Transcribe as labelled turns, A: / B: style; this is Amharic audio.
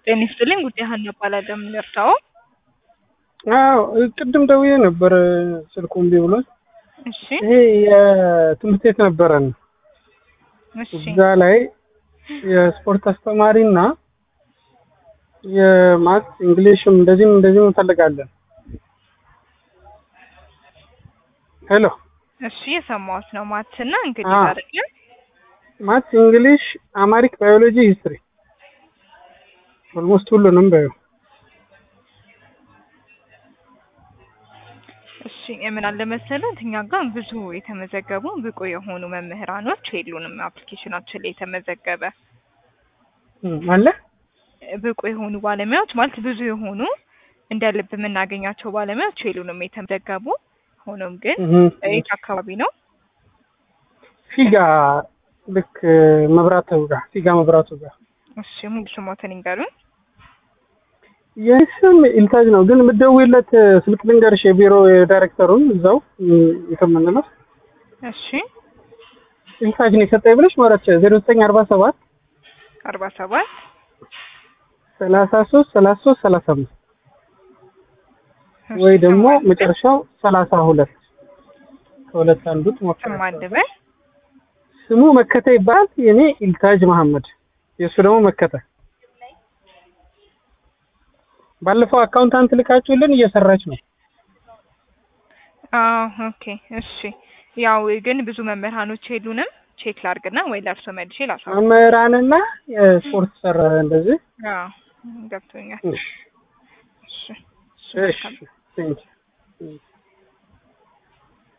A: ጤና ይስጥልኝ ጉዳይ ሀና እባላለሁ። የምንረዳው
B: አዎ ቅድም ደውዬ ነበር ስልኩ እምቢ ብሎኝ።
A: እሺ
B: ይሄ የትምህርት ቤት ነበረን
A: እሺ
B: እዛ ላይ የስፖርት አስተማሪና የማት እንግሊሽም እንደዚህም እንደዚህም እንፈልጋለን። ሄሎ
A: እሺ የሰማሁት ነው። ማትና እንግዲህ
B: አዎ።
A: አይደለም
B: ማት፣ እንግሊሽ፣ አማሪክ፣ ባዮሎጂ፣ ሂስትሪ ኦልሞስት ሁሉንም በዩ
A: እሺ የምን አለ መሰለህ እኛ ጋር ብዙ የተመዘገቡ ብቁ የሆኑ መምህራኖች የሉንም። አፕሊኬሽናችን ላይ የተመዘገበ
B: አለ
A: ብቁ የሆኑ ባለሙያዎች ማለት ብዙ የሆኑ እንደ ልብ የምናገኛቸው ባለሙያዎች የሉንም የተመዘገቡ። ሆኖም ግን የት አካባቢ ነው?
B: ፊጋ ልክ መብራቱ ጋር ፊጋ መብራቱ ጋር
A: እሺ ሙሉ ስሞትን ይንገሩን።
B: የስም ኢልታጅ ነው ግን የምትደውይለት ስልክ ልንገርሽ የቢሮ የዳይሬክተሩን እዛው የምንለው
A: እሺ
B: ኢልታጅ ነው የሰጠኝ ብለሽ ማለት ዜሮ ዘጠኝ አርባ ሰባት
A: አርባ ሰባት
B: ሰላሳ ሶስት ሰላሳ ሶስት ሰላሳ አምስት ወይ ደግሞ መጨረሻው ሰላሳ ሁለት ከሁለት አንዱ
A: ስም
B: ትሞክራለሽ።
A: አንድ በል
B: ስሙ መከተ ይባላል። የኔ ኢልታጅ መሐመድ የእሱ ደግሞ መከተ። ባለፈው አካውንታንት ልካችሁልን እየሰራች ነው።
A: አዎ ኦኬ እሺ። ያው ግን ብዙ መምህራኖች የሉንም። ቼክ ላርግና ወይ ለእርሶ መልሼ ላሳው።
B: መምህራንና የስፖርት ሰራ እንደዚህ
A: አዎ ገብቶኛል።
B: እሺ
A: እሺ
B: እሺ ቴንኪው